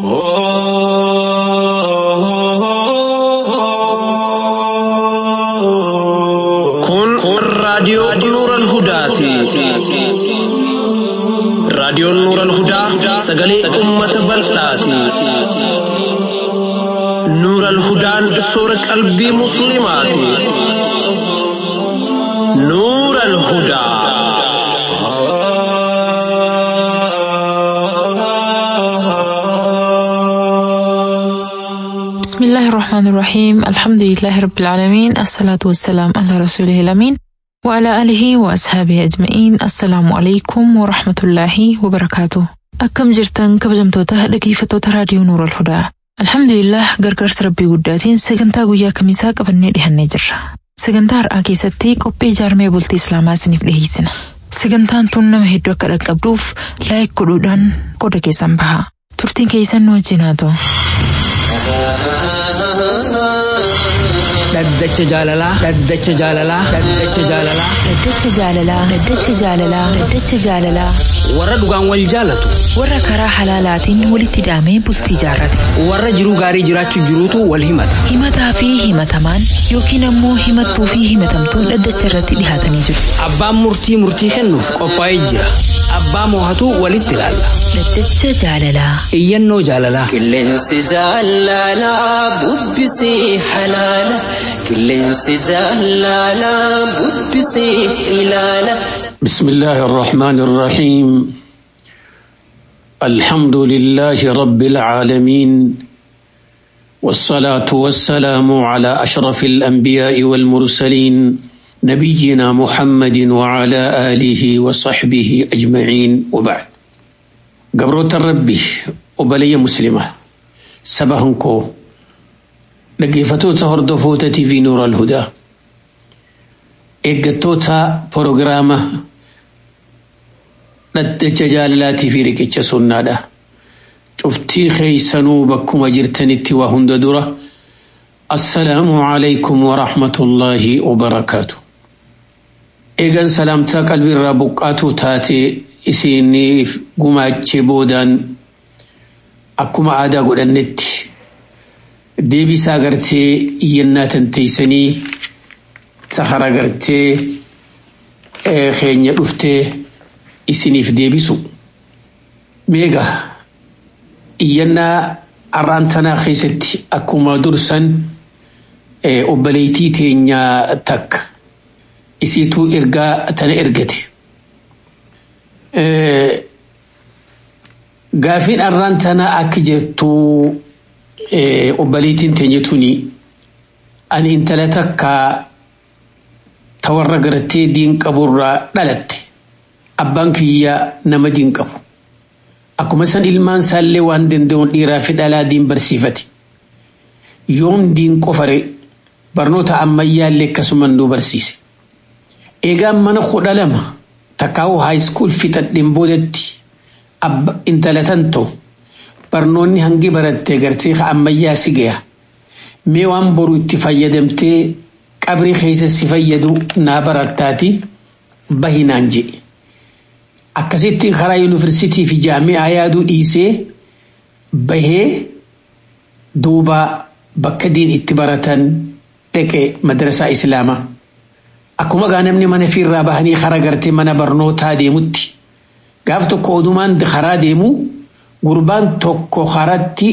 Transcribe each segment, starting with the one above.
Kun raadiyoo Nuuran Hudaati. Raadiyoon Nuuran Hudaa sagalee uummata bal'aati. Nuuran Hudaan soora qalbii Musliimaati. Nuuran Hudaa. بسم الله الرحمن الرحيم الحمد لله رب العالمين الصلاة والسلام على رسوله الأمين وعلى آله وأصحابه أجمعين السلام عليكم ورحمة الله وبركاته أكم جرتن كبجمتوتا dhaggeeffattoota raadiyoo Nuur al-Hudaa Alhamdulillah gargaarsa rabbii guddaatiin sagantaa guyyaa kamisaa qabannee dhihannee jirra. Sagantaa har'aa keessatti qophii ijaarmee bultii Islaamaa isiniif dhiyeessina. Sagantaan tun nama hedduu akka dhaqqabduuf laayik godhuudhaan qooda keessan baha. Turtiin keessan nu wajjin haa ta'u. Dhaddacha jaalalaa. Dhaddacha jaalalaa. Dhaddacha jaalalaa. Dhaddacha jaalalaa. Dhaddacha jaalalaa. Dhaddacha jaalalaa. Warra dhugaan wal jaalatu. Warra karaa halaalaatiin walitti hidhamee bultii jaarrate. Warra jiruu gaarii jiraachuu jiruutu wal himata. Himataa fi himatamaan yookiin ammoo himattuu fi himatamtuun dhaddacha irratti dhihaatanii jiru. Abbaan murtii murtii kennuuf qophaa'ee jira. Abbaa moohatu walitti ilaalla. Dhaddacha jaalalaa. Iyyannoo jaalalaa. Qilleensi jaalalaa bubbisii halaala. Qilleensi jaalalaa bubbisii ilaala. بسم الله الرحمن الرحيم الحمد لله رب العالمين والصلاة والسلام على أشرف الأنبياء والمرسلين نبينا محمد وعلى آله وصحبه أجمعين وبعد قبروت الربي وبلي مسلمة سبهنكو لقيفتو تهردفوتة في نور الهدى eeggattoota proogiraama dhaddacha jaalalaatii fi riqicha sunnaadha. Cuftii keeysanuu bakkuma jirtanitti waa hunda dura. Assalaamu alaykum wa rahmatullaahi wa barakaatu. Eegan salaamtaa qalbiirraa buqqaatuu taate isiniif gumaachee boodaan akkuma aadaa godhannetti deebisaa agartee iyyannaa tanteeysanii sahara gartee keenya dhuftee isiniif deebisu. Meega iyyannaa har'aan tanaa keessatti akkuma dursan obboleettii teenyaa takka isiituu ergaa tana ergate. Gaafiin har'aan tanaa akka jettuu obboleettiin teenya tuni ani intala takkaa ta warra gartee diin qaburraa dhalatte abbaan kiyya nama diin qabu akkuma san ilmaan isaallee waan danda'uun dhiiraa fi dhalaa diin barsiifate yoom diin qofare barnoota ammayyaallee akkasuman nu barsiise eegaan mana kudha lama takkaa'u haayiskuul fixadheen boodatti intala tan ta'u barnoonni hangi barattee gartee ammayyaa si gaya mee waan boru itti fayyadamtee qabrii keessa si fayyadu naa barattaati bahinaan jedhe akkasitti karaa yuunivarsiitii fi jaami'aa yaaduu dhiisee bahee duuba bakka diin itti baratan dhaqe madrasaa islaamaa akkuma gaa namni mana fiirraa bahanii karaa gartee mana barnootaa deemutti gaaf tokko odumaan karaa deemu gurbaan tokko karatti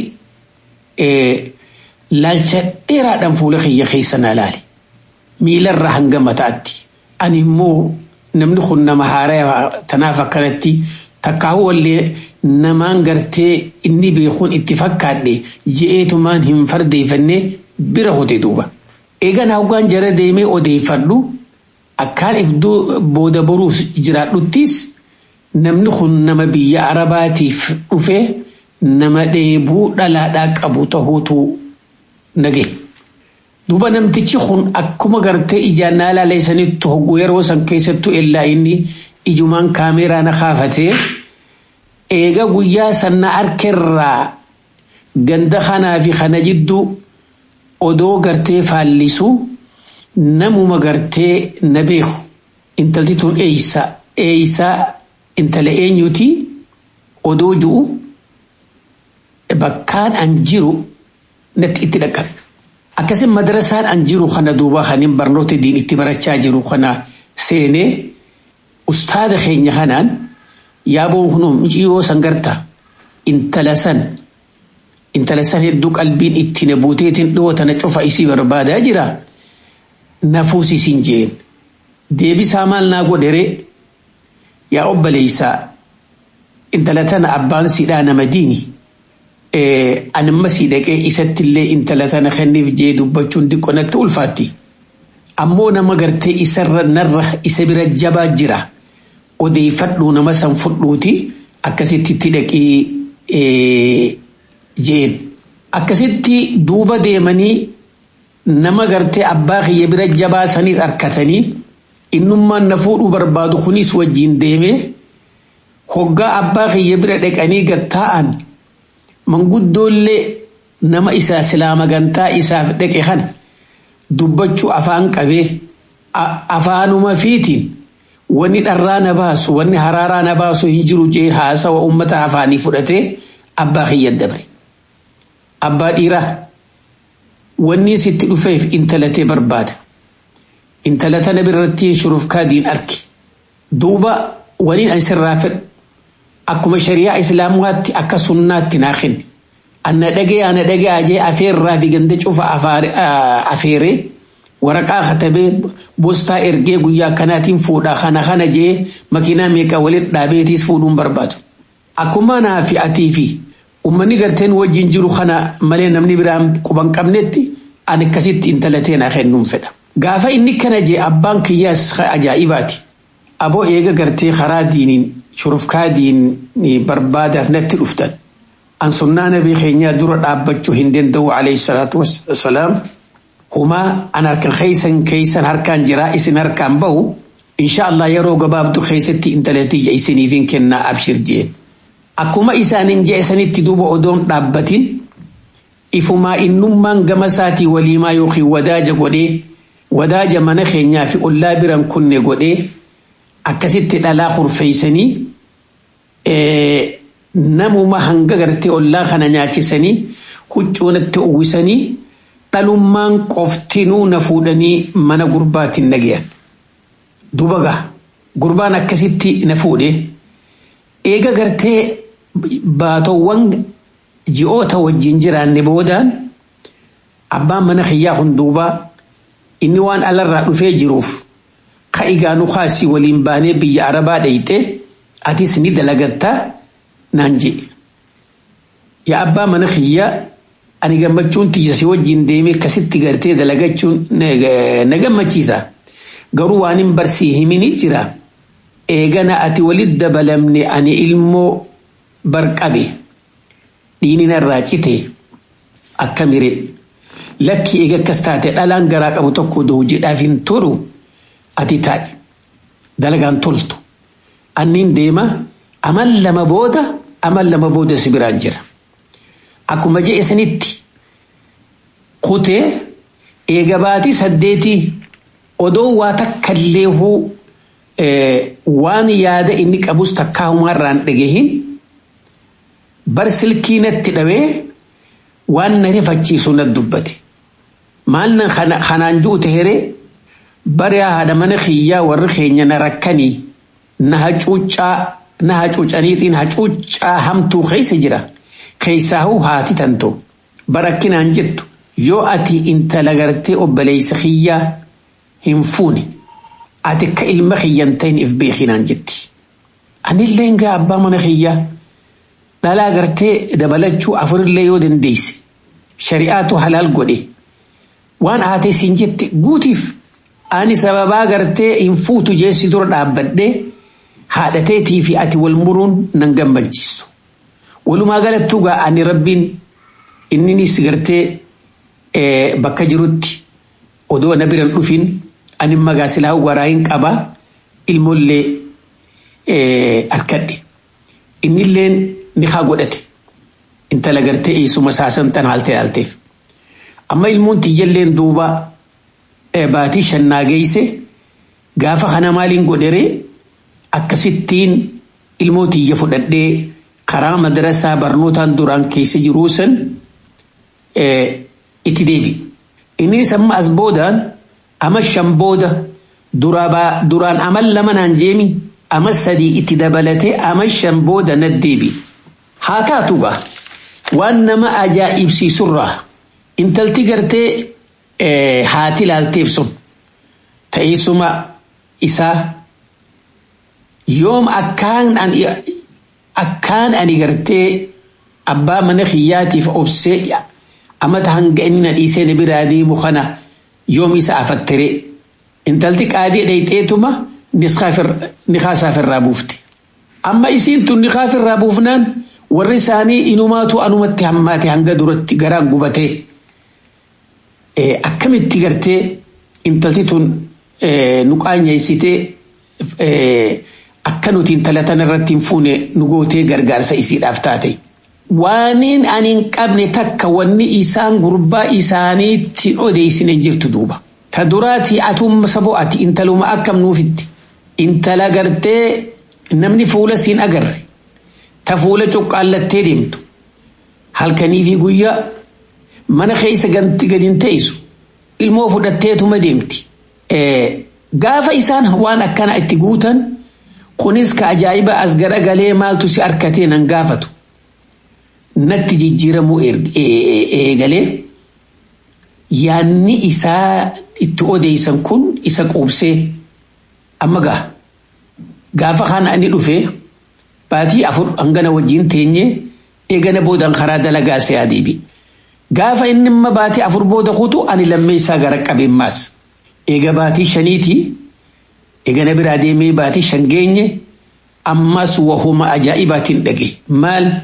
laalcha dheeraadhaan fuula kiyya keessa na laale. miilarra hanga mataatti ani immoo namni kun nama haaraa tanaaf akkanatti takkaawu wallee namaan gartee inni beekuun itti fakkaadhe je'eetumaan hin fardeeffanne bira hote duuba. Eegan hawgaan jara deemee odeeffadhu akkaan if booda boruuf jiraadhuttis namni kun nama biyya arabaatiif dhufe nama dheebuu dhalaadhaa qabu ta'uutu nage. duuba namtichi kun akkuma gartee ijaan naa laaleessanitti hogguu yeroo san keessattuu illaa inni ijumaan kaameeraa na kaafatee eega guyyaa sanna harkerraa ganda kanaa fi kana jidduu odoo gartee faallisu namuma gartee na beeku intalti tun eeysa eeysa intala eenyuti odoo ju'u bakkaan an jiru natti itti dhaqqabe. Akkasii madarasaan an jiru kana duuba kanin barnoota diin itti barachaa jiru kana seenee ustaada keenya kanaan yaaboo kunuu muciyyoo san garta intala san intala san hedduu qalbiin itti na buuteetiin dhiyoo tana cufa isii barbaadaa jira nafuus isin jeen deebisaa maal naa godhere yaa obboleeysaa intala tana abbaan siidhaa nama diini anamma sii dhaqee isattillee intala tana kenniif jee dubbachuun xiqqoo natti ulfaatti ammoo nama gartee isarra narra isa bira jabaa jira odeeffadhuu nama san fudhuuti akkasitti itti dhaqee jeen akkasitti duuba deemanii nama gartee abbaa kiyya bira jabaa saniis harkatanii innummaan na fuudhuu barbaadu kunis wajjiin deemee hoggaa abbaa kiyya bira dhaqanii gattaa'an manguddoollee nama isaa islaama gantaa isaaf dhaqe kana dubbachuu afaan qabee afaanuma fiitiin wanni dharraa na baasu wanni haraaraa na baasu hin jiru jee haasawa ummata afaanii fudhatee abbaa kiyya dabre. Abbaa dhiiraa wanni sitti dhufeef intalatee barbaada. Intala tana birratti shuruuf kaadiin arki. Duuba waliin ani sirraa fedhu akkuma shari'aa islaamuwaatti akka sunnaatti naa kenne. Anna dhagee ana dhagee ajee afeerraa fi ganda cufa afeeree waraqaa katabee boostaa ergee guyyaa kanaatiin fuudhaa kana kana jee makiinaa meeqa walitti dhaabeetiis fuudhuun barbaadu. Akkuma naa fi atii fi uummanni garteen wajjin jiru kana malee namni biraan quban qabnetti ani akkasitti intalatee naa kennuun fedha. Gaafa inni kana jee abbaan kiyyaas ajaa'ibaati. Aboo eega gartee karaa diiniin shurufkaa diinii barbaadaaf natti dhuftan. An sunnaa nabii keenyaa dura dhaabbachuu hin danda'u alayhi salaatu wassalaam. Humaa an harkan keeysan keeysan harkaan jiraa isin harkaan bahu. Insha Allah yeroo gabaabdu keessatti intalatiyya isiniifin kennaa abshir jeen. Akkuma isaanin je'esanitti duuba odoon dhaabbatin ifumaa innummaan gama isaatii waliimaa yookiin wadaaja godhee wadaaja mana keenyaa fi ollaa biran kunne godhee akkasitti dhalaa kurfeeysanii namuma hanga gartee ollaa kana nyaachisanii huccuunatti uwwisanii dhalummaan qoftinuu na fuudhanii mana gurbaatiin nagayan. Duuba gaa gurbaan akkasitti na fuudhe eega gartee baatowwan ji'oota wajjin jiraanne boodaan abbaan mana kiyyaa kun duuba inni waan alarraa dhufee jiruuf ka igaanu kaasii waliin baanee biyya arabaa dhayxe atis ni dalagattaa naan jedhe. Yaa abbaa mana kiyyaa ani gammachuun tiyya si wajjin deemee akkasitti gartee dalagachuun na gammachiisa. Garuu waan hin barsii himini jira. Eegana ati walit dabalamne ani ilmoo barqabe dhiini narraa cite akka mire lakki eega akkas taate dhalaan garaa qabu tokko hojjedhaaf hin turu ati taa'i dalagaan toltu anniin deema amal lama booda amal lama booda si biraan jira akkuma je'e sanitti kutee eega baatii saddeetii odoo waa takka illee huu waan yaada inni qabus takkaa humaarraan dhagahin bar silkii natti dhabee waan na rifachiisu na dubbate maal kanaan ju'u taheree bari haadha mana kiyyaa warri keenya na rakkanii na hacuuccaa na hacuucaniitiin hacuuccaa hamtuu keessa jira keessaahuu haati tanto barakkinaan jettu yoo ati intala gartee obboleessa kiyyaa hin fuune ati akka ilma kiyyan ta'in if beekinaan jetti. Anillee gaa abbaa mana kiyyaa dhalaa gartee dabalachuu afurillee yoo dandeesse shari'aatu halaal godhe waan haatee siin jette guutiif ani sababaa gartee hin fuutu jeessi dura dhaabbadhee haadhateetii fi ati wal muruun nan gammachiisu. Walumaa galattuu gaa ani rabbiin inninis gartee bakka jirutti odoo na biran dhufin ani magaa silaa waraa hin qabaa ilmoollee harkadhe. Innilleen ni haa godhate. Intala gartee eessuma saasan tan haaltee haalteef. Amma ilmoon tiyyalleen duuba baatii shannaa geeyse gaafa kana maaliin godheree akkasittiin ilmoo tiyya fudhadhee karaa madrasaa barnootaan duraan keessa jiruu san itti deebi. Innis amma as boodaan ama shan booda duraan amal lama naan jeemi ama sadii itti dabalatee ama shan booda na deebi. Haa taatu gaa waan nama ajaa'ibsiisurraa intalti gartee haati laalteef sun ta'eessuma isaa yoom akkaan ani akkaan ani gartee abbaa mana kiyyaatiif obsee amata hanga inni na dhiisee na biraa deemu kana yoom isa afattere intalti qaadii dhayxeetuma nikaasaafirraa buufte amma isiin tun nikaafirraa buufnaan warri isaanii inumaatu anumatti hammaate hanga duratti garaan gubatee akkamitti gartee intalti tun nu qaanyeessitee akka nuti intala tana irratti hin fuune nu gootee gargaarsa isiidhaaf taate. Waaniin ani hin qabne takka wanni isaan gurbaa isaaniitti odeessine jirtu duuba. Ta duraati atumma saboo ati intaluma akkam nuufitti. Intala gartee namni fuula siin agarre. Ta fuula cuqqaallattee deemtu. Halkanii fi guyyaa mana keessa ganti gadi teessu. Ilmoo fudhatteetuma deemti. Gaafa isaan waan akkana itti guutan kunis ka ajaa'iba as garagalee maaltu si harkatee nan gaafatu. Natti jijjiiramuu eegalee yaanni isaa itti odeessan kun isa quubsee amma gaa gaafa kana ani dhufee baatii afur hangana wajjin teenyee eegana boodan karaa dalagaa se'aa deebi. Gaafa inni amma baatii afur booda kutu ani lammee isaa gara qabeenmaas. Eega baatii shaniitii eegana biraa deemee baatii shan geenye ammas wahuma ajaa'ibaatiin dhage maal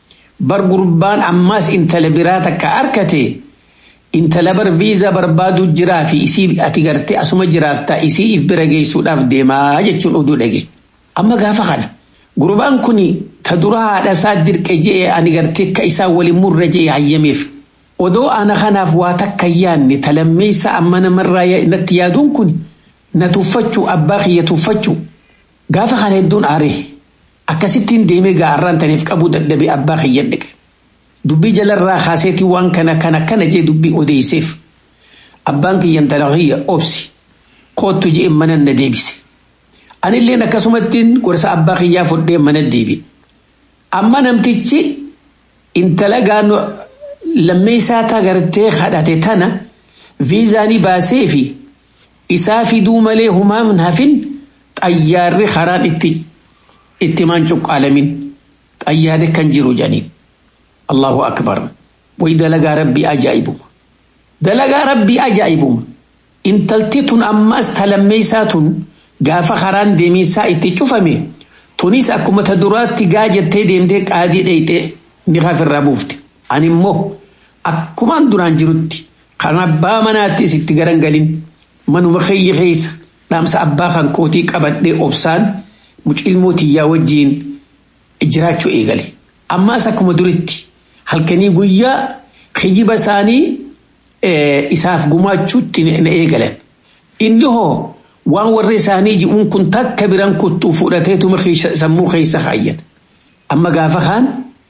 bar gurbaan ammas intala biraa takka harkate intala bar viizaa barbaadu jiraa fi isii ati gartee asuma jiraattaa isii if bira geessuudhaaf deemaa jechuun oduu dhage. Amma gaafa kana gurbaan kuni ta dura haadha isaa dirqe je'e ani gartee akka isaa waliin murre je'e hayyameef. Odoo ana kanaaf waa takka yaanne talammeessa amma namarraa natti yaaduun kun na tuffachuu abbaa kiyya tuffachuu gaafa kana hedduun aaree akkasittiin deemee gaarraan taniif qabu dadhabee abbaa kiyya dhaqe. Dubbii jalarraa kaaseetii waan kana kana kana jee dubbii odeesseef abbaan kiyyan talaqiyya obsi koottu jee mana na deebise. Anilleen akkasumattiin gorsa abbaa kiyyaa fudhee mana deebi. Amma namtichi intala gaanoo lammeessaa tagartee kadhate tana viizaanii baasee fi isaa fiduu malee humaan hafin xayyaarri karaan itti itti maan cuqqaalamin xayyaarri kan jiru jedhaniin. Allahu akbar. Way dalagaa rabbii ajaa'ibuma. Dalagaa rabbii ajaa'ibuma. Intalti tun ammas talammeessaa tun gaafa karaan deemisaa itti cufame tunis akkuma ta duraatti gaa jettee deemtee qaadii dhayxee ni kafirraa buufte. Ani immoo akkumaan duraan jirutti kan abbaa manaattis itti garangalin manuma kiyya keessa dhaamsa abbaa kan kootii qabadhee obsaan mucilmoo tiyyaa wajjiin jiraachuu eegale. Ammaas akkuma duritti halkanii guyyaa kijiba isaanii isaaf gumaachuutti na eegalan. Inni hoo waan warri isaanii ji'uun kun takka biran kuttuu fudhateetuma sammuu keessa kaayyata. Amma gaafa kaan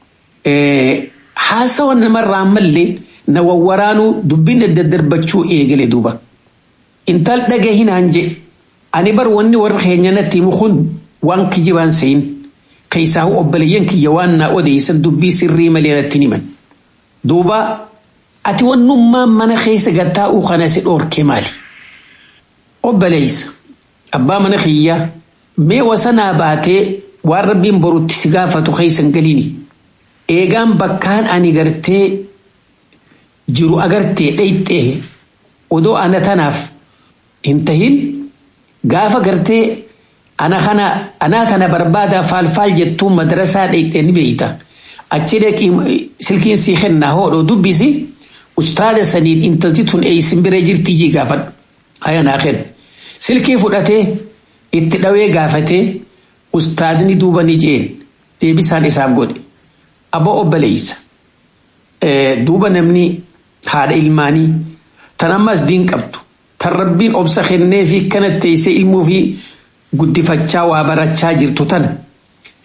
haasawa namarraa mallee na wawwaraanuu dubbiin adda darbachuu eegale duuba. Intal dhagee hinaan je ani bar wanni warra keenya natti himu kun waan kijibaan sayin keessaa obboleeyyan kiyya waan naa odeessan dubbii sirrii malee natti himan. Duuba ati wannummaan mana keessa gattaa'uu kana si dhoorke maali? Obboleessa abbaa mana kiyyaa mee wasanaa baatee waan rabbiin borutti si gaafatu keessan galiini. Eegaan bakkaan ani gartee jiru agartee dhayxee odoo ana tanaaf hin tahin gaafa gartee ana kana anaa tana barbaadaa faalfaal jettuu madrasaa dhayxee ni beeyta. Achi dhaqii silkiin sii kennaa hoodhoo dubbisi ustaada saniin intalti tun eeysin bira jirtii jii gaafadhu. Haya naa kenna. Silkii fudhatee itti dhawee gaafatee ustaadni duuba ni jeen deebisaan isaaf godhe. Abba obboleessa. Duuba namni haadha ilmaanii tan ammas diin qabdu tan rabbiin obsa kennee fi kana teessee ilmuu fi guddifachaa waa barachaa jirtu tana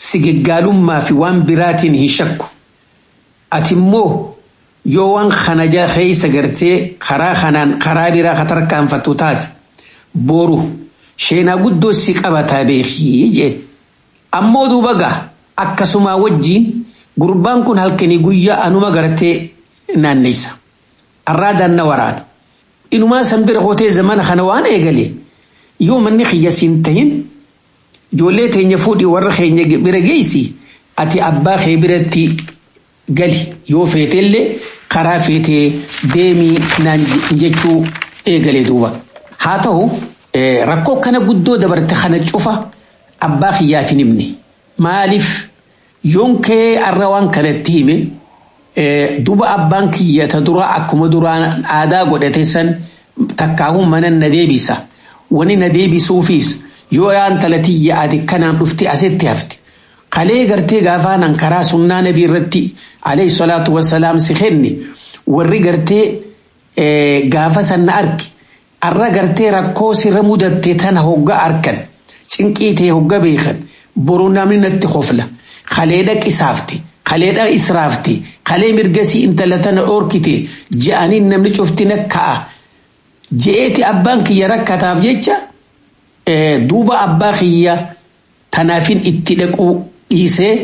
si gaggaalummaa fi waan biraatiin hin shakku ati immoo yoo waan kana keessa gartee karaa kanaan karaa biraa katarkaanfattu taate boru sheenaa guddoo si qabataa beekii jeen ammoo duuba gaa akkasumaa wajjiin gurbaan kun halkanii guyyaa anuma gartee naannessa arraa daanna waraana inumaa san bira hotee zamana kana waan eegale yoo manni kiyya siin tahin ijoollee teenya fuudhii warra keenya bira geessi ati abbaa kee biratti gali yoo feeteellee karaa feetee deemii naan jechuu eegale duuba haa ta'u rakkoo kana guddoo dabarte kana cufa abbaa kiyyaaf hin himne maaliif yoon kee arra waan kanatti hime duba abbaan kiyya ta duraa akkuma duraan aadaa godhate san takkaahuu mana na deebisa wani na deebisuufis yoo yaan talatiyya ati kanaan dhufte asitti hafte kalee gartee gaafaanan karaa sunnaa nabii irratti alayhi salaatu wassalaam si kenne warri gartee gaafa san na arge arra gartee rakkoo sirra mudatte tana hogga arkan cinqii ta'e hogga beekan boruu namni natti hofla kaleedha qisaafte kaleedha israafte kalee mirgasii intala tana dhoorkite je'aniin namni cufti nakka'a je'eeti abbaan kiyya rakkataaf jecha duuba abbaa kiyya tanaafin itti dhaquu dhiisee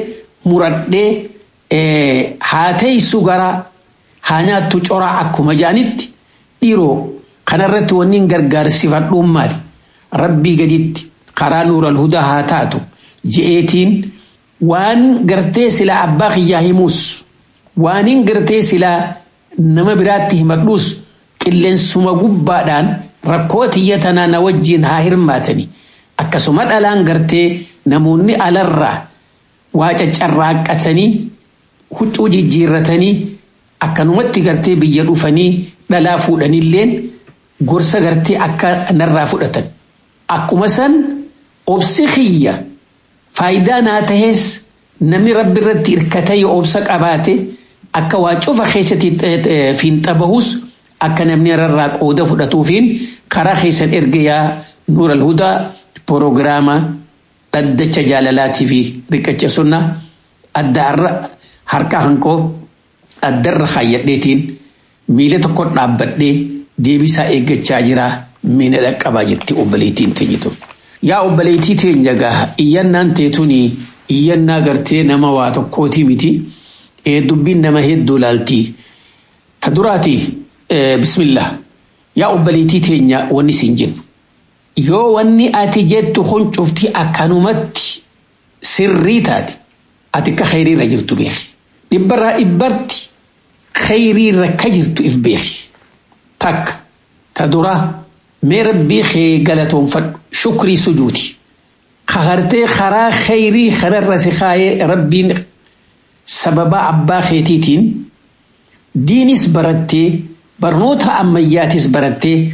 muradhee haa teessu gara haa nyaattu coraa akkuma jaanitti dhiiroo kanarratti wanni gargaarsifadhuun maali rabbii gaditti karaa nuural hudaa haa taatu je'eetiin waan gartee silaa abbaa kiyyaa himuus waaniin gartee silaa nama biraatti himadhuus qilleensuma gubbaadhaan rakkoo tiyya tanaa na wajjiin haa hirmaatani akkasuma dhalaan gartee namoonni alarraa waa caccarraaqqatanii huccuu jijjiirratanii akkanumatti gartee biyya dhufanii dhalaa fuudhanilleen gorsa gartee akka narraa fudhatan akkuma san obsi kiyya faayidaa naa tahees namni rabbi irratti hirkata yoo obsa qabaate akka waa cufa keessatti fiinxabahus akka namni irraa qooda fudhatuufiin karaa keessan erga yaa nuur alhudaa proogiraama dhaddacha jaalalaatii fi riqacha sunnaa addaarra harka hankoo addarra kaayyadheetiin miila tokko dhaabbadhee deebisaa eeggachaa jira miina dhaqqabaa jetti obboleettiin teenyitu. Yaa obboleettii teenya gaa iyyannaan teetuni iyyannaa gartee nama waa tokkooti miti dubbiin nama hedduu laaltii. Ta duraati bismillah yaa obboleettii teenya wanni siin jennu. Yoo wanni ati jettu kun cufti akkanumatti sirrii taate ati akka khayriirra jirtu beeki. Dhibbarraa dhibbarti khayriirra ka jirtu if beeki. Takka ta duraa mee rabbii kee galatoonfadhu shukrii sujuuti. Kagartee karaa khayrii kanarra si kaayee rabbiin sababa abbaa keetiitiin diinis barattee barnoota ammayyaatis barattee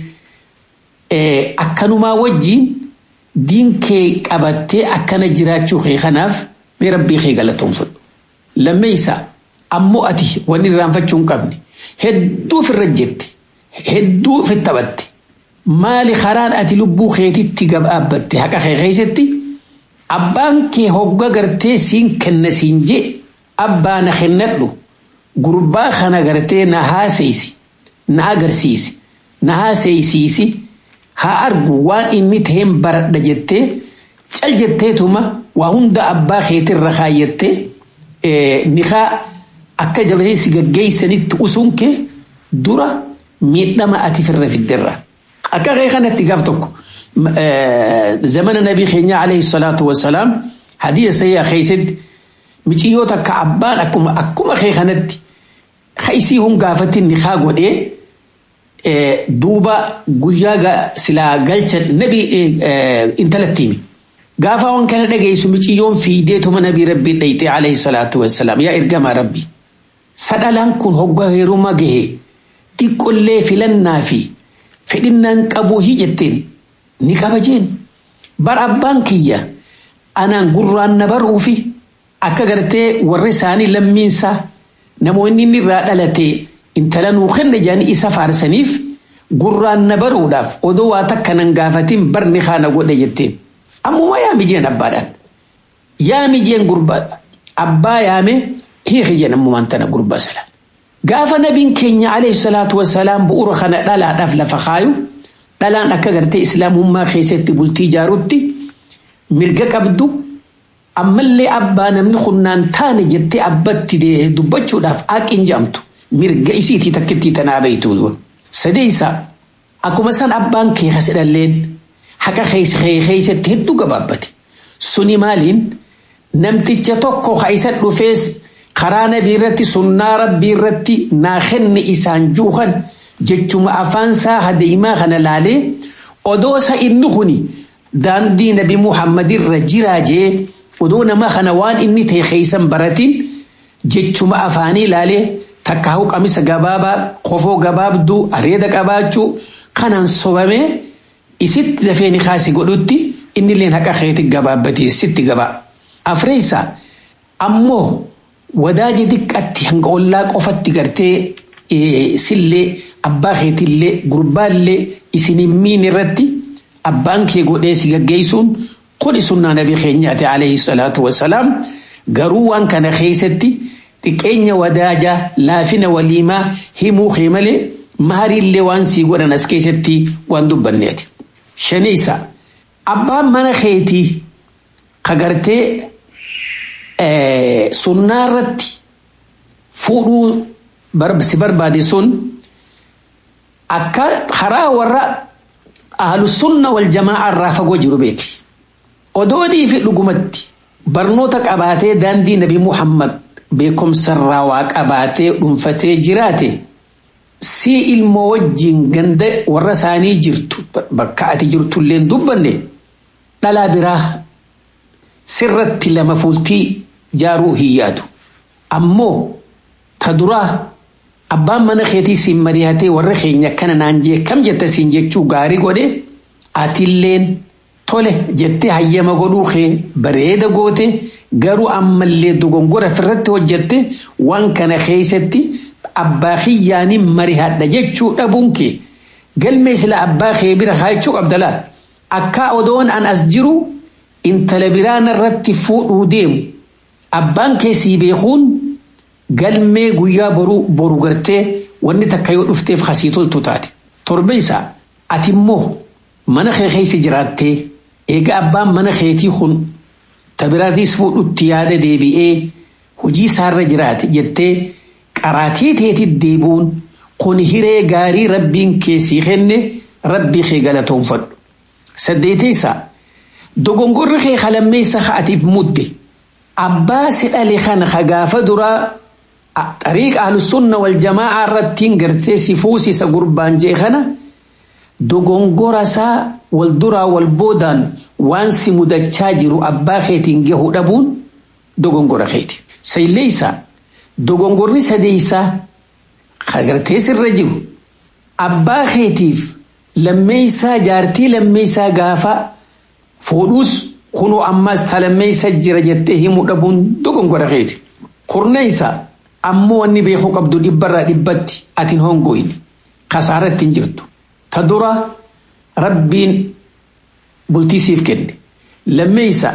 akkanumaa wajjiin diin kee qabattee akkana jiraachuu kee kanaaf mee rabbii kee galatoonfadhu. Lammeessa ammoo ati wanni irraanfachuu hin qabne hedduu ofirra jette hedduu ofitti taphatte maali karaan ati lubbuu keetitti gabaabbatte haqa kee keessatti abbaan kee hogga gartee siin kenna siin jee abbaa na kennadhu gurbaa kana gartee na haaseysi na agarsiisi na haaseysiisi haa argu waan inni taheen baradha jettee cal jetteetuma waa hunda abbaa keetirra kaayyattee nikaa akka jabatee si gaggeeysanitti usuun kee dura miidhama ati firra fidderra. Akka kee kanatti gaaf tokko zamana nabii keenya alayhi salaatu wassalaam hadiya sayyaa keessatti miciyyoota akka abbaan akkuma akkuma kee kanatti isii hun gaafatti nikaa godhee duuba guyyaa silaa galcha nabi intalatti himi. Gaafa waan kana dhageessu miciyyoon fiideetuma nabii rabbii dhayxee alayhi salaatu wassalaam yaa ergamaa rabbi. Sadhalaan kun hoggaa heerumaa gahee xiqqollee filannaa fi fedhinnaan qabuu hi jetteen ni qaba jeen. Bar abbaan kiyya anaan gurraan na baruufi akka gartee warri isaanii lammiinsaa namoonni inni irraa dhalatee intala nuu kenna jedhanii isa faarsaniif gurraan na baruudhaaf odoo waa takka nan gaafatin barni kaana godhe jetteen. Ammuma yaa mijeen abbaadhaan. yaami jeen gurbaa abbaa yaame hiiki jedhamumaan tana gurbaa salaan gaafa nabiin keenya alayhi salaatu wasalaam bu'uura kana dhalaadhaaf lafa kaayu dhalaan akka gartee islaamummaa keessatti bultii ijaarutti mirga qabdu ammallee abbaa namni kunnaan taane jettee abbatti dubbachuudhaaf haqin jedhamtu mirga isiitii takkittii tanaa beeytu sadeessa akkuma san abbaan kee kasidhalleen haqa keessatti hedduu gabaabbate suni maaliin namticha tokko ka isa dhufees karaa nabii irratti sunnaa rabbii irratti naa kenne isaan juukan jechuma afaansaa hadeemaa kana laalee odoosa inni kuni daandii nabi muhammadirra jiraa jee odoo nama kana waan inni ta'e keeysan baratin jechuma afaanii laalee takka hau qamisa gabaabaa kofoo gabaabduu areeda qabaachuu kanaan sobamee isitti dafee ni kaasi godhutti innilleen haqa keeti gabaabbatee sitti gabaa afreessa ammoo wadaaji diqqatti hanga ollaa qofatti gartee sillee abbaa keetillee gurbaallee isinin miin irratti abbaan kee godhee si gaggeessuun kuni sunnaa nabii keenyaati alayhi salaatu wassalaam garuu waan kana keessatti xiqqeenya wadaajaa laafina waliimaa himuu kee malee maariillee waan sii godhan as keessatti waan dubbanneeti. Shaniisa abbaan mana keetii kagartee sunnaa irratti fuudhuu si barbaade sun akka karaa warra ahlusunna wal jamaa irraa fagoo jiru beeki. Odoonii fi dhugumatti barnoota qabaatee daandii nabi Muhammad beekumsarraa waa qabaatee dhuunfatee jiraate si ilmoo wajjin ganda warra isaanii jirtu bakka ati jirtullee dubbanne dhalaa biraa sirratti lama fuultii jaaruu hin yaadu. Ammoo ta duraa abbaan mana keetii siin mari'atee warra keenya kana naan jee kam jetta siin jechuu gaarii godhe atilleen tole jettee hayyama godhuu kee bareeda goote garuu ammallee dogongora ofirratti hojjette waan kana keessatti abbaa kiyyaanii mari'adha jechuu dhabuun kee galmee sila abbaa kee bira kaayachuu qabdalaa akka odoon an as jiru intala biraan irratti fuudhuu deemu abbaan kee sii beekuun galmee guyyaa boruu boru gartee wanni takka yoo dhufteef kasii toltu taate torbeessa ati immoo mana kee keessa jiraattee eega abbaan mana keetii kun tabiraatiis fuudhutti yaada deebi'ee hojii isaarra jiraate jettee qaraatii teetit deebuun kun hiree gaarii rabbiin keessii kenne rabbii kee galatoonfadhu. Saddeeteessa dogongorri kee kalammeessa atiif mudde abbaa si dhale kana ka gaafa duraa xariiqa ahlusunna wal jamaa irrattiin gartee si fuusisa gurbaan jee kana dogongora isaa wal duraa wal boodaan waan si mudachaa jiru abbaa keetiin gahuu dhabuun dogongora keeti. Sayleessa dogongorri sadeessaa gartee sirra jiru abbaa keetiif lammeessaa jaartii lammeessaa gaafa fuudhuus kunoo ammaas ta lammeessa jira jettee himuu dhabuun dogongora keeti. Kurneessa ammoo wanni beekuu qabdu dhibbarraa dhibbatti atiin hongoyni kasaaratti hin jirtu. Ta dura rabbiin bultii siif kenne lammeessa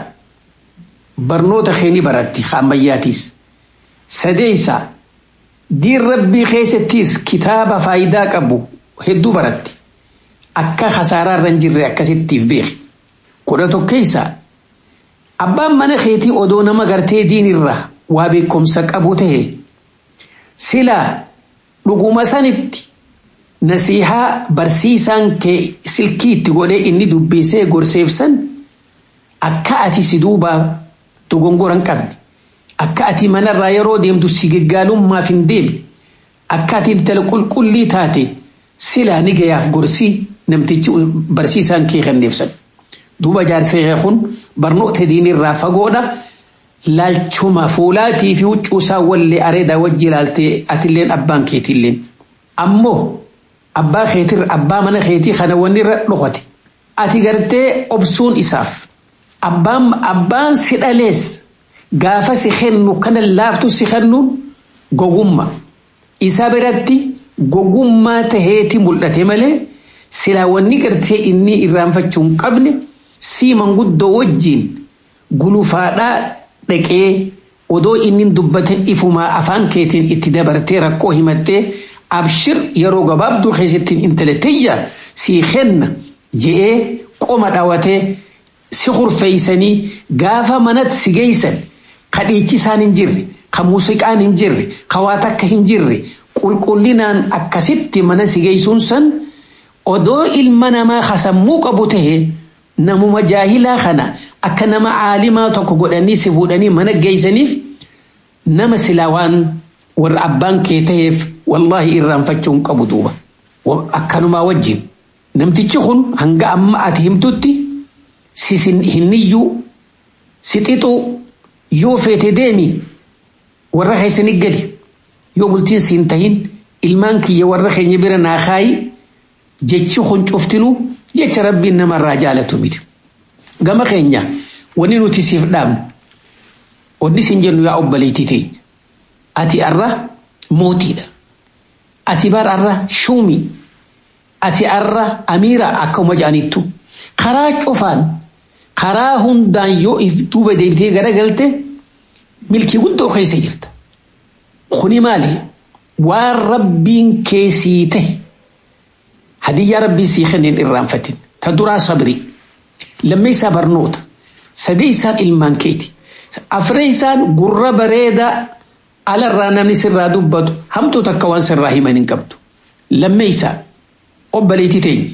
barnoota keeni baratti ammayyaatiis sadeessa diin rabbii keessattis kitaaba faayidaa qabu hedduu baratti akka kasaaraa irra hin jirre akkasittiif beeki kudha tokkeessa abbaan mana keetii odoo nama gartee diinirra waa beekumsa qabu ta'e silaa dhuguma sanitti nasiihaa barsiisaan kee silkiitti godhee inni dubbisee gorseefsan akka ati si duubaa dogongora hin qabne akka ati manarraa yeroo deemtu si gaggaalummaaf hin deemne akka ati intala qulqullii taate silaa ni gayaaf gorsii namtichi barsiisaan kee kenneefsan duuba jaarsee kun barnoota diinirraa fagoodha laalchuma fuulaatii fi huccuusaa wallee areedaa wajji ilaaltee atilleen abbaan keetiilleen ammoo abbaa keetirra abbaa mana keetii kana wanni irra dhokate ati gartee obsuun isaaf abbaan abbaan si dhalees gaafa si kennu kana laaftu si kennuun gogumma isa biratti gogummaa taheeti mul'ate malee silaa wanni gartee inni irraanfachuu hin qabne sii manguddoo wajjiin gulufaadhaa dhaqee odoo inni dubbatan ifumaa afaan keetiin itti dabartee rakkoo himattee abshir yeroo gabaabduu keessattiin intala tiyya sii kenna je'ee qoma dhawatee si hurfeeysanii gaafa manatti si geeysan ka dhiichisaan hin jirre ka muuziqaan hin jirre ka waa takka hin jirre qulqullinaan akkasitti mana si geeysuun san odoo ilma namaa kasammuu qabu tahe namuma jaahilaa kana akka nama caalimaa tokko godhanii si fuudhanii mana geeysaniif nama silaa waan warra abbaan kee taheef wallaahi irraanfachuu hin qabu duuba akkanumaa wajjin namtichi kun hanga amma ati himtutti si hinniyyuu si xixuu yoo feete deemi warra keessanii gali yoo bultiin siin tahin ilmaan kiyya warra keenya bira naa kaayi jechi kun cuftinuu jecha rabbiin namarraa jaalatu miti gama keenya wanni nuti siif dhaabnu wanni siin jennu yaa obboleettii teenya ati arra mootiidha ati bar arra shuumi ati arra amiira akkuma jedhanittu karaa cufaan karaa hundaan yoo if duuba deebitee garagalte milkii guddoo keessa jirta kuni maali waan rabbiin keessii ta'e hadiyyaa rabbii sii kenneen irraanfatin ta duraa sabri lammeessaa barnoota sadeessaan ilmaan keeti afreessaan gurra bareedaa alarraa namni sirraa dubbatu hamtuu takka waan sirraa himan hin qabdu lammeessaa obboleettii teenya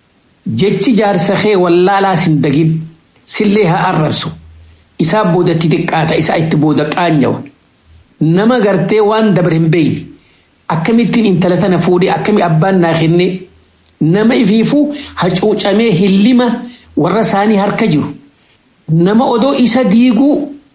jechi jaarsa kee wallaalaas hin dagin sillee haa arrabsu isaa boodatti xiqqaata isaa itti booda qaanyawa nama gartee waan dabar hin beeyne akkamittiin intala tana fuudhee akkami abbaan naa kenne nama ifiifuu hacuucamee hillima warra isaanii harka jiru nama odoo isa diiguu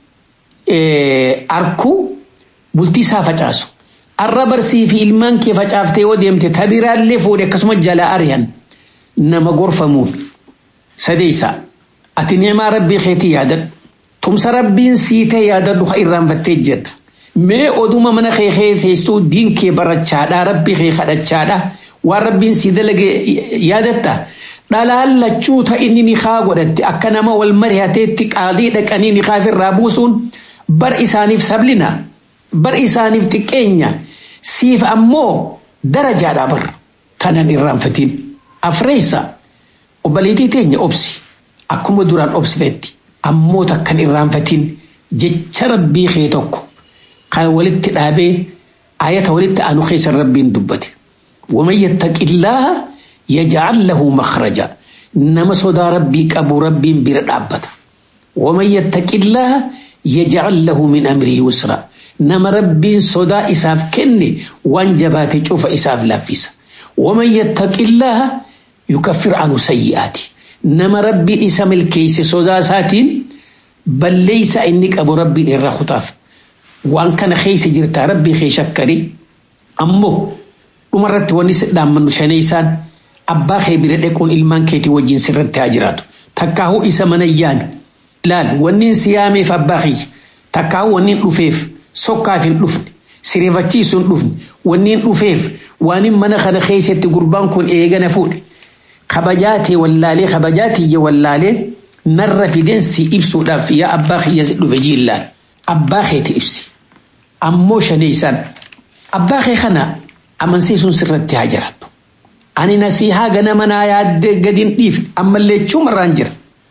arkuu bultii isaa facaasu arra barsii fi ilmaan kee facaaftee yoo deemte tabiraallee fuudhe akkasuma jalaa ari'an nama gorfamuun sadeessaa ati ni'imaa rabbii keetii yaadadhu tumsa rabbiin sii ta'e yaadadhu ha irraanfattee jirta mee oduma mana kee kee teesstuu diin kee barachaadhaa rabbii kee kadhachaadhaa waan rabbiin sii dalage yaadatta dhalaan lachuu ta inni ni kaa godhatte akka nama wal mari'ateetti qaadii dhaqanii ni kaafirraa buusuun bar isaaniif sablina bar isaaniif xiqqeenya siif ammoo darajaadhaa bar tanan irraanfatiin afreessa obboleettii teenya obsi akkuma duraan obsitetti ammoo takkan irraanfatiin jecha rabbii kee tokko kan walitti dhaabee ayata walitti aanu keessa rabbiin dubbate ومن يتق الله يجعل له مخرجا نما صدا ربي أبو ربي بردابتا ومن يتق الله يجعل له من أمره يسرا نما ربي صدا إساف كني وانجبات شوف إساف لافيسا ومن يتق الله يكفر عنه سيئاته نما ربي إسام الكيس صدا ساتين بل ليس إنك أبو ربي إرى خطاف وأن كان خيس جرتا ربي خي شكري أمه dhumarratti wanni dhaammannu shaneessaan abbaa kee bira dhaquun ilmaan keetii wajjin sirratti haa jiraatu. Takkaahuu isa mana yaanu. Laal wanni si yaameef abbaa kiyya. Takkaahuu wanni dhufeef sokkaaf hin dhufne. Sireeffachiisuu hin dhufne. Wanni dhufeef waan mana kana keessatti gurbaan kun eegana fuudhe. Kabajaatee wallaalee kabajaatiyya wallaalee narra fideensi ibsuudhaaf yaa abbaa kiyya dhufe jiillaan. Abbaa keeti ibsi. Ammoo shaneessaan. Abbaa kee kana amansiisuun sirratti haa jiraattu. Ani nasihaa ganama naa yaaddee gadiin dhiif ammallee chumarraan jira.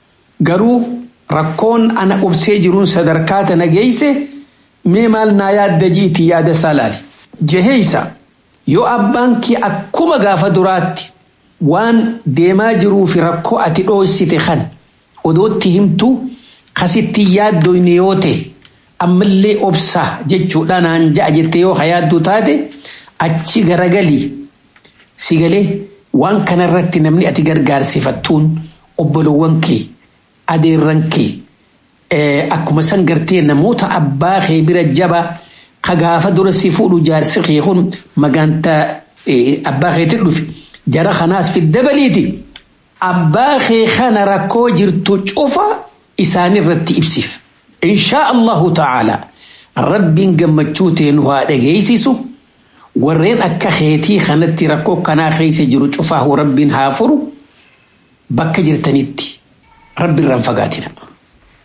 Garuu rakkoon ana obsee jiruun sadarkaa tana geesse mee maal naa yaadda jiiti yaada isaa laali. Jaheeysa yoo abbaan kee akkuma gaafa duraatti waan deemaa jiruu fi rakkoo ati dhoossite kan odootti himtu kasitti yaaddoyne yoo ta'e ammallee obsaa jechuudha naan ja'a jettee yoo hayaadduu taate. achi garagalii si galee waan kanarratti namni ati gargaarsifattuun obbolowwan kee adeerran kee akkuma san gartee namoota abbaa kee bira jaba ka gaafa dura si fuudhu jaarsi kee kun magaantaa abbaa keetti dhufe jara kanaas fi dabaliiti abbaa kee kana rakkoo jirtu cufa isaanirratti ibsiif inshaa allahu ta'ala rabbiin gammachuu teenu haa dhageessisu. warreen akka keetii kanatti rakkoo kanaa keessa jiru cufaahu rabbiin haa furu bakka jirtanitti rabbi irraan fagaatina.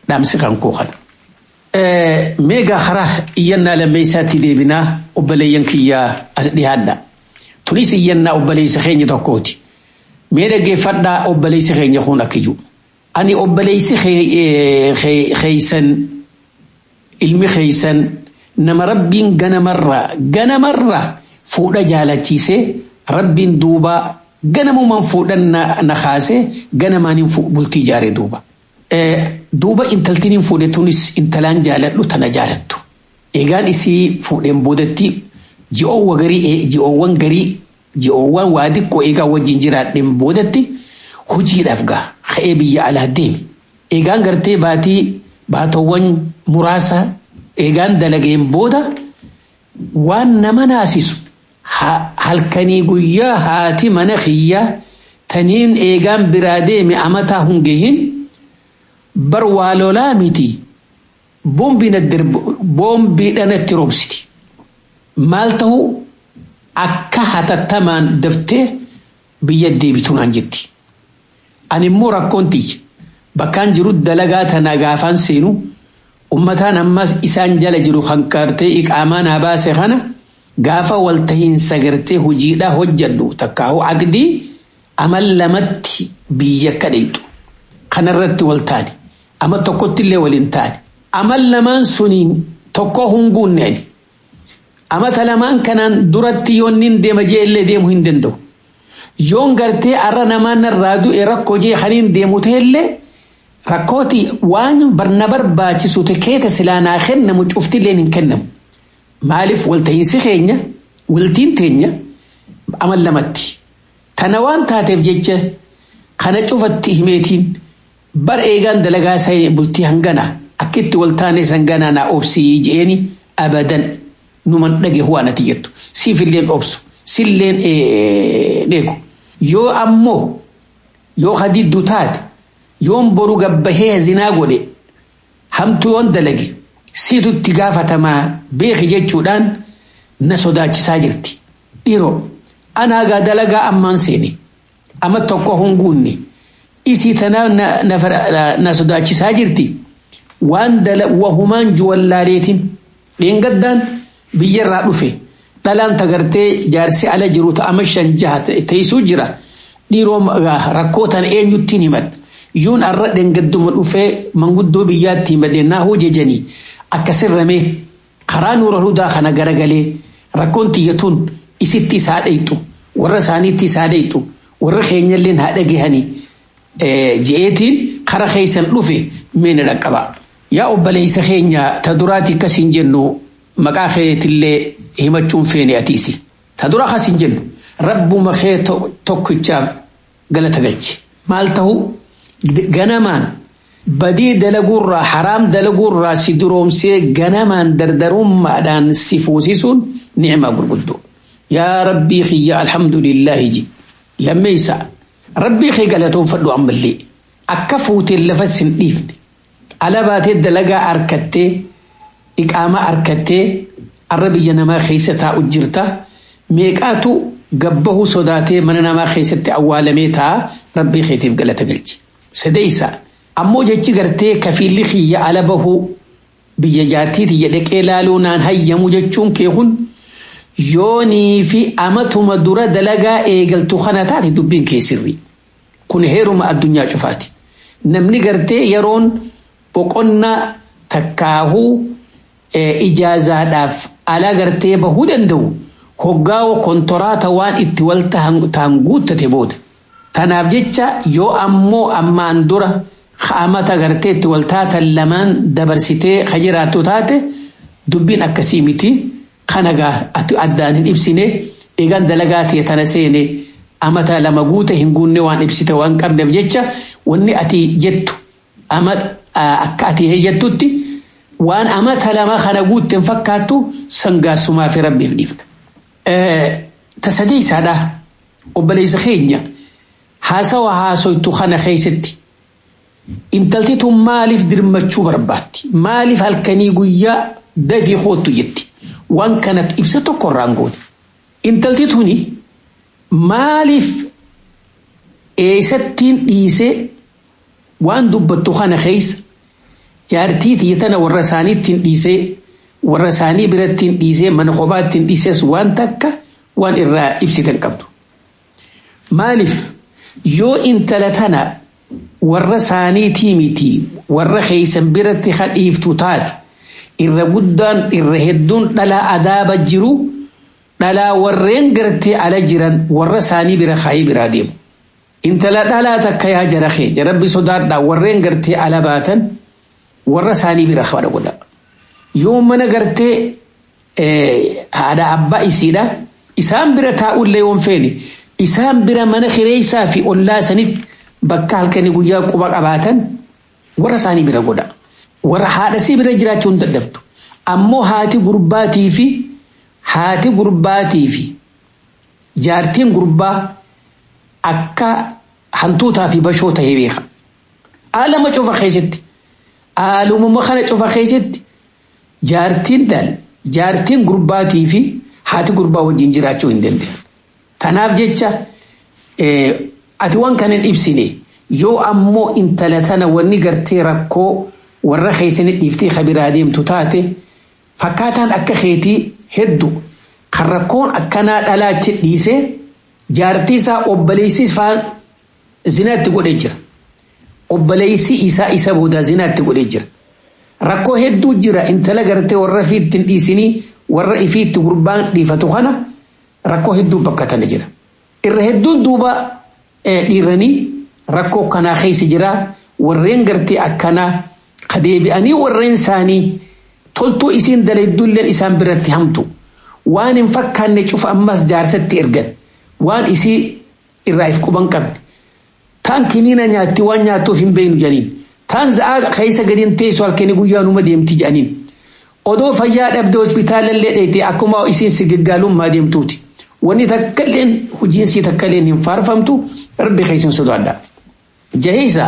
dhaamsi kan koo kana. Meegaa karaa iyyannaa lammeessaatti deebinaa obboleeyyan kiyyaa as dhiyaadha. Tunis iyyannaa obboleessa keenya tokkooti. Mee dhaggeeffadhaa obboleessi keenya kun akka jiru. Ani obboleessi keeysan ilmi keeysan nama rabbiin ganamarraa ganamarraa fuudha jaalachiisee rabbiin duuba ganamumaan fuudhan na kaasee ganamaan bultii jaaree duuba. Duuba intaltiin hin fuudhe tunis intalaan jaaladhu tana jaalattu. Eegaan isii fuudheen boodatti ji'oowwan garii ji'oowwan garii ji'oowwan waa xiqqoo eegaa wajjin jiraadheen boodatti hojiidhaaf gaa ka'ee biyya alaa deemi. Eegaan gartee baatii baatowwan muraasa eegaan dalageen booda waan nama naasisu halkanii guyyaa haati mana kiyyaa taniin eegaan biraa deeme amataa hungehin bar waa lolaa miti boombiidhaan itti roobsiti. Maal ta'u akka hatattamaan daftee biyya deebitu naan jetti. Ani immoo rakkoon tiyya bakkaan jiru dalagaa tana gaafaan seenu ummataan ammas isaan jala jiru kan qartee iqaamaa naa baase kana gaafa waltahiinsa gartee hojiidhaa hojjadhu takkaahu aqdii amal lamatti biyya kadheetu kanarratti wal taane ama tokkotti illee waliin taane amal lamaan suniin tokko hunguunne ani amata lamaan kanaan duratti yoonnin deema jee illee deemuu hin danda'u yoon gartee arra namaan irraa du'e rakkoo jee kaniin deemu ta'ellee rakkooti waan na barbaachisu keeta silaanaa kennamu cuftilleen hin kennamu. Maaliif walta'iinsi keenya waltiin teenya amal lamatti. Tana waan taateef jecha kana cufatti himeetiin bar eegaan dalagaa isaa bultii hangana akka itti waltaanee sanganaa naa obsii je'eeni abadan numan dhage waan ati jettu siifilleen obsu silleen eegu yoo ammoo yoo hadidduu taate yoon boru gabbahee zinaa godhe hamtuu yoon dalage siitutti gaafatamaa beeki jechuudhaan na sodaachisaa jirti. Dhiiroo anaagaa dalagaa ammaan seene amma tokko hunguunne isii tanaa na sodaachisaa jirti waan wahumaan juwallaaleetiin dheengaddaan biyyarraa dhufe dhalaan tagartee jaarsi ala jiru ta'ama shan jaha teessuu jira dhiiroo rakkootan eenyuttiin himadha. yuun arra dhengadduma dhufee manguddoo biyyaatti himadhennaa hoo jejanii akkasirramee karaa nuura hudaa kana garagalee rakkoon tiyyatuun isitti isaa dhayxu warra isaaniitti isaa dhayxu warra keenyalleen haa dhagahanii je'eetiin kara keeysan dhufe meena dhaqqaba. Yaa obboleessa keenya ta duraati akkasiin jennu maqaa keetillee himachuun feene atiisi. Ta dura akkasiin jennu rabbuma kee tokkichaaf galata galche. Maal ta'u ganamaan badii dalaguurraa haraam dalaguurraa si duroomsee ganamaan dardarummaadhaan si fuusisuun ni'ima gurguddoo. Yaa rabbii kiyya alhamdulillaahi ji lammeeysa rabbii kee galatoonfadhu ammallee akka fuuteen lafa sin dhiifne ala baatee dalagaa harkattee iqaamaa harkattee arra biyya namaa keessa taa'u jirta meeqaatu gabbahuu sodaatee mana namaa keessatti awwaalamee taa'a rabbii keetiif galata galche. Sadeessa ammoo jechi gartee kafiilli kiyya ala bahuu biyya jaartiiti jedhaqee laaluu naan hayyamu jechuun kee kun yoonii fi amatuma dura dalagaa eegaltu kana taate dubbiin kee sirri. Kun heeruma addunyaa cufaati. Namni gartee yeroon boqonnaa takkaahuu ijaazaadhaaf ala gartee bahuu danda'u hoggaa kontoraata waan itti wal ta'an guuttate booda. Tanaaf jecha yoo ammoo ammaan dura amata gartee itti wal taatan lamaan dabarsitee ka jiraattu taate dubbiin akkasii miti kanagaa addaan hin ibsine eegaan dalagaa ta'e tana seene amata lama guute hin guunne waan ibsite waan qabneef jecha wanni ati jettu akka ati heeyyattutti waan amata lama kana guutten fakkaattu sangaasumaa fi rabbiif dhiifna. Tasadeessaadha obboleessa keenya. haasawa haasoytu kana keessatti intalti tun maaliif dirmachuu barbaatti maaliif halkanii guyyaa dafii hoottu jetti waan kanatti ibsa tokko irraan goone intalti tuni maaliif eessattiin dhiise waan dubbattu kana keessa jaartii tiyyatana warra isaaniittiin dhiisee warra isaanii birattiin dhiisee mana kophaattiin dhiises waan takka waan irraa ibsitan qabdu. Maaliif yoo intala tana warra isaaniitii miti warra keeysan biratti hadhiiftu taate irra guddaan irra hedduun dhalaa adaaba jiru dhalaa warreen gartee ala jiran warra isaanii bira kaayii biraa deemu. Intala dhalaa takka yaa jara kee jarabbi sodaadhaa warreen gartee ala baatan warra isaanii bira kadha godha. Yoo mana gartee haadha abbaa isiidha isaan bira taa'ullee yoon feene isaan bira mana kireessaa fi ollaa sanitti bakka halkanii guyyaa quba qabaatan warra isaanii bira godha. Warra haadhasii bira jiraachuu hin dadhabdu. Ammoo haati gurbaatii fi haati gurbaatii fi jaartiin gurbaa akka hantuutaa fi bashoo ta'ee beeka. Haalama cufa keessatti haalumama kana cufa keessatti jaartiin dal jaartiin gurbaatii fi haati gurbaa wajjin jiraachuu hin danda'an. Tanaaf jecha ati waan kana hin ibsine yoo ammoo intala tana wanni gartee rakkoo warra keessanii dhiiftee kabiraa deemtu taate fakkaataan akka keetii hedduu kan rakkoon akkanaa dhalaachi dhiisee jaartii isaa obboleessi faan zinaatti godhee jira. Obboleessi isaa isa booda zinaatti godhee jira. Rakkoo hedduu jira intala gartee warra ifiitti hin dhiisinii warra ifiitti gurbaan dhiifatu kana rakkoo hedduu bakka tana jira. Irra hedduun duuba dhiiranii rakkoo kanaa keessa jira warreen gartee akkanaa kadeebi'anii warreen isaanii toltuu isiin dalaydulleen isaan biratti hamtu waan hin fakkaanne cufa ammas jaarsatti ergan waan isii irraa if quban qabne taan kiniina nyaatti waan nyaattuuf hin beeynu jedhaniin taan za'aa keessa gadiin teessu halkanii guyyaa numa deemti jedhaniin odoo fayyaa dhabde hospitaalallee dheete akkuma isiin sigaggaalummaa deemtuuti wanni takkailleen hojiinsii takkailleen hin faarfamtu rabbi keessan sodaadha. Jahiisa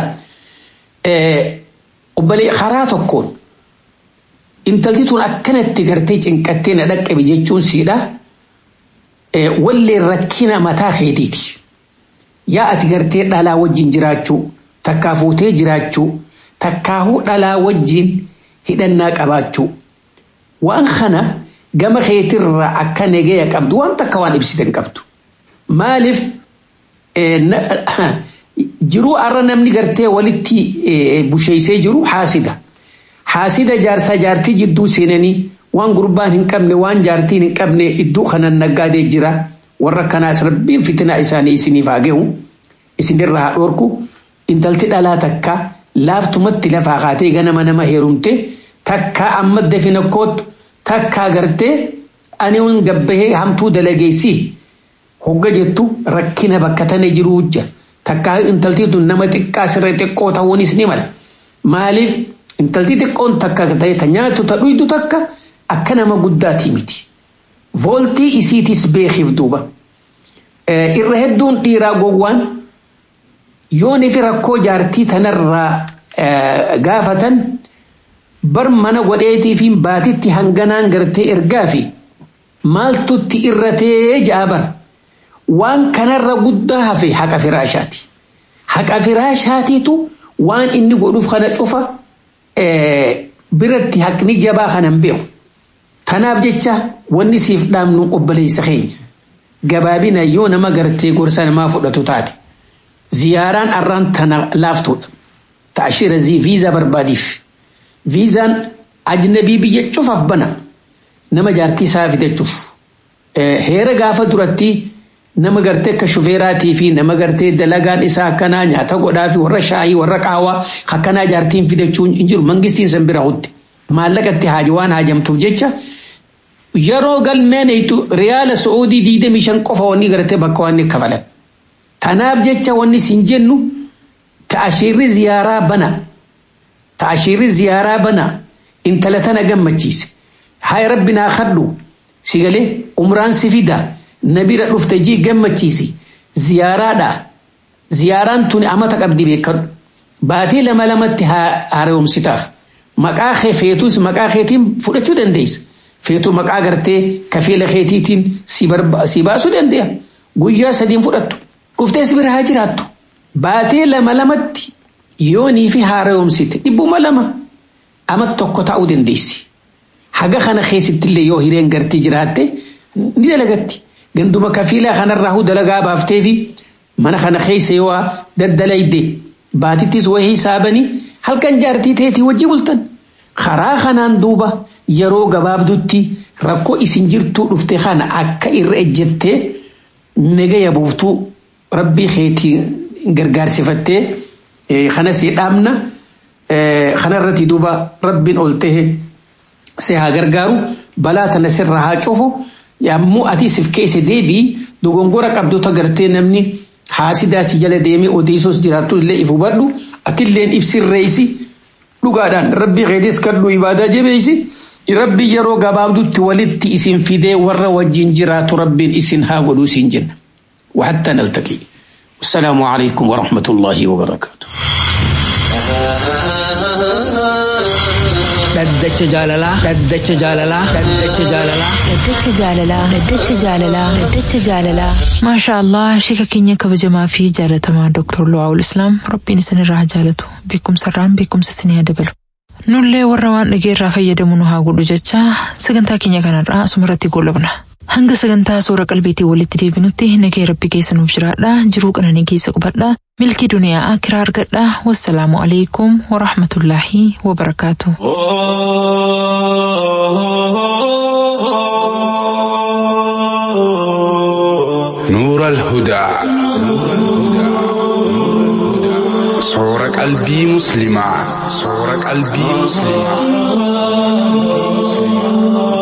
obbolee karaa tokkoon intalti tun akkanatti gartee cinqattee na dhaqqabe jechuun siidha wallee rakkina mataa keetiiti. Yaa ati gartee dhalaa wajjin jiraachuu takkaa fuutee jiraachuu takkaahuu dhalaa wajjin hidhannaa qabaachuu waan kana gama keetirraa akka negaya qabdu waan takka waan ibsite hin qabdu. Maaliif jiruu arra namni gartee walitti busheessee jiru haasida. Haasida jaarsaa jaartii jidduu seenanii waan gurbaan hin qabne waan jaartiin hin qabne iddoo kanan naggaadee jira. Warra kanaas rabbiin fitinaa isaanii isiniif haa gahu. Isinirraa haa dhoorku. Intalti dhalaa takka laaftumatti lafaa kaatee ganama nama heerumte takka amma dafina kootu takka gartee ani hin gabbahee hamtuu dalageessi. Hogga jettu rakkina bakka tana jiruu jira. takkaa intalti tun nama xiqqaa sirree xiqqoo ta'uunis ni mala. Maaliif intalti xiqqoon takka ta'e ta nyaatu ta dhuydu takka akka nama guddaati miti. Vooltii isiitis beekiif duuba. Irra hedduun dhiiraa gowwaan yoon ifi rakkoo jaartii tanarraa gaafatan bar mana godheetii fi baatitti hanganaan gartee ergaa fi maaltutti irratee ja'a bara. waan kanarra guddaa hafe haqa firaashaati. Haqa firaashaatiitu waan inni godhuuf kana cufa biratti haqni jabaa kanan beeku. Tanaaf jecha wanni siif dhaamnu obboleessa keenya. Gabaabina yoo nama gartee gorsa namaa fudhatu taate. Ziyaaraan arraan tana laaftuudha. Taashira viizaa barbaadiif. Viizaan ajnabii biyya cufaaf bana. Nama jaartii isaa fidachuuf. Heera gaafa duratti nama gartee akka shufeeraatii fi nama gartee dalagaan isaa akkanaa nyaata godhaa fi warra shaayii warra qaawaa akkanaa jaartiin fidachuun hin jiru mangistiin san bira hutte maallaqatti haaji waan haajamtuuf jecha yeroo galmeen hiitu riyaala su'uudii diidamii shan qofa wanni gartee bakka waan kafalan. Tanaaf jecha wanni siin jennu ta'ashiirri ziyaaraa bana ta'ashiirri ziyaaraa bana intala tana gammachiise haa rabbi naa kadhu si galee umraan si fidaa. nabira dhufte jii gammachiisi ziyaaraadha ziyaaraan tuni amata qabdi beekadhu baatii lama lamatti haaromsitaaf maqaa kee feetus maqaa keetiin fudhachuu dandeessa feetu maqaa gartee kafeela keetiitiin si baasuu dandeenya guyyaa sadiin fudhattu dhuftee si bira haa jiraattu baatii lama lamatti yoonii fi haaromsite dhibbuma lama ama tokko ta'uu dandeessi. Haga kana keessattillee yoo hireen gartii jiraatte ni dalagatti. Ganduma kafiilaa kanarraa dalagaa baaftee fi mana kana keessa yoo daddalayde baatittis wayii hisaabanii halkan jaartii teetii wajji bultan. Karaa kanaan duuba yeroo gabaabdutti rakkoo isin jirtuu dhufte kana akka irra ejjettee nagaya buuftuu rabbii keetii gargaarsifattee kana si dhaabna kanarratti duuba rabbiin ol tahe si haa gargaaru balaa tana sirra haa cufu yommuu ati sif keessa deebii dogongora qabdota gartee namni haasidaa si jala deemee odeessos jiraattu illee if hubadhu atilleen if sirreessi dhugaadhaan rabbii keetis kadhu ibaadaa jabeessi rabbii yeroo gabaabdutti walitti isin fidee warra wajjin jiraatu rabbiin isin haa godhuu isin jenna وحتى نلتقي والسلام عليكم ورحمة الله وبركاته dhaddacha jaalalaa dhaddacha jaalalaa dhaddacha jaalalaa Dhaddacha jaalalaa Dhaddacha jaalalaa Dhaddacha jaalalaa maashaa allah shika keenya kabajamaa fi jaalatamaa Dr. Lu'aawul Islaam rabbiin isinirraa haa jaalatu beekumsarraan beekumsa isinii haa dabalu. Nullee warra waan dhageerraa fayyadamu nu haa godhu jecha sagantaa keenya kanarraa asumarratti goolabna. Hanga sagantaa suura qalbiitii walitti deebinutti nagee rabbi keessa nuuf jiraadha jiruu qananii keessa qubadha milkii duniyaa akiraa argadha wassalaamu alaikum warahmatullaahi wabarakaatu. نور الهدى صور قلبي مسلمة صور قلبي مسلمة